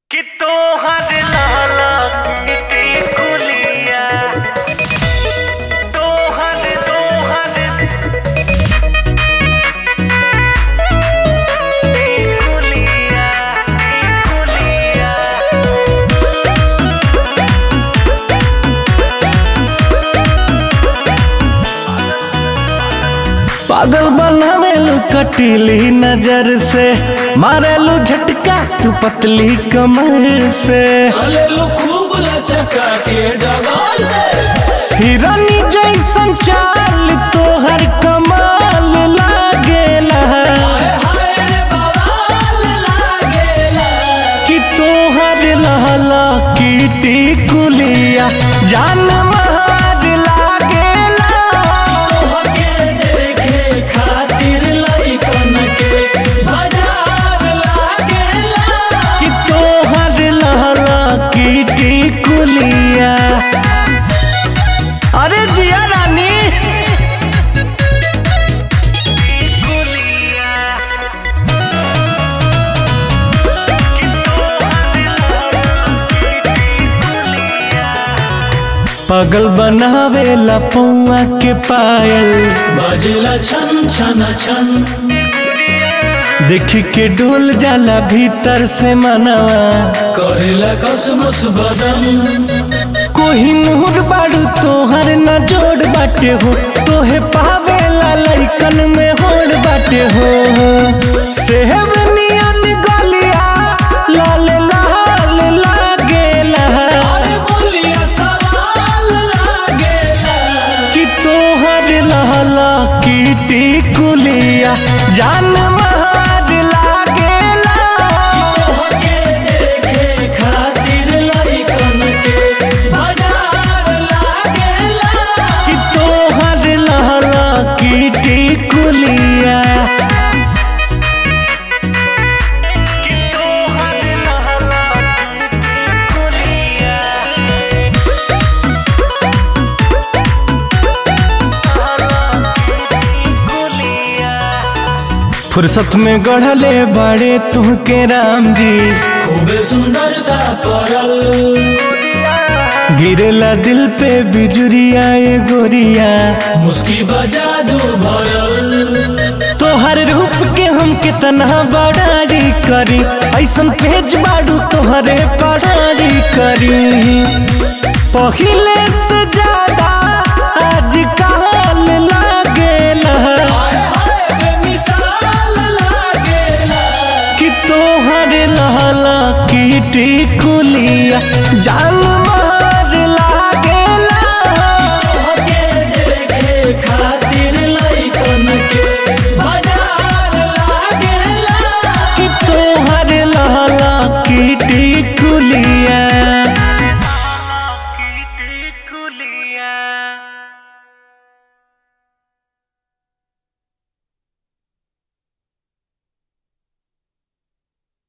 कि तोहर लाला की कुलिया तोहर तोहर की कुलिया की कुलिया पागल बनावेलू कटीली नजर से मारेलू झटका तू पतली कमर से चलेलू खूब लचका के डगाल से हिरनी जैसन चाल तोहर कमाल लागेला हाय हाय रे बवाल लागेला कि तोहर लहला कीटी कुलिया जान महार लागेला तोहके देखे खातिर लइकन के बाजार लागेला कि तोहर लहला कीटी कुलिया अरे जिया रानी कुलिया कि तोहर लाला की कुलिया पागल बनावेला पौआ के पायल बजेला छन छन छन देखी के डोल जाला भीतर से मनवा करेला कसमस बदन कोही नूर बाड़ू तोहर न जोड़ बाटे हो तोहे पावेला लइकन में होड़ बाटे हो सेहब नियन गलिया लाल लाल लागेला अरे बोलिया सवाल लागेला कि तोहर लहला कीटी कुलिया जान महार लागेला तोहके देखे खातिर लइकन के बाजार लागेला कि तोहर लहला कीटी कुलिया कि तोहर लाला की कुलिया कुलिया फुर्सत में गढ़ले बड़े तुहके राम जी खूबे सुंदरता पड़ल गिरेला दिल पे बिजुरिया ये गोरिया मुस्की बजा दो भरल तोहर रूप के हम कितना बड़ाई करी ऐसन पेज बाड़ू तोहरे पढ़ाई करी पहिले से ज्यादा आज काल लागेला हाय हाय बेमिसाल लागेला कि तोहर लहला कीटी कुलिया जान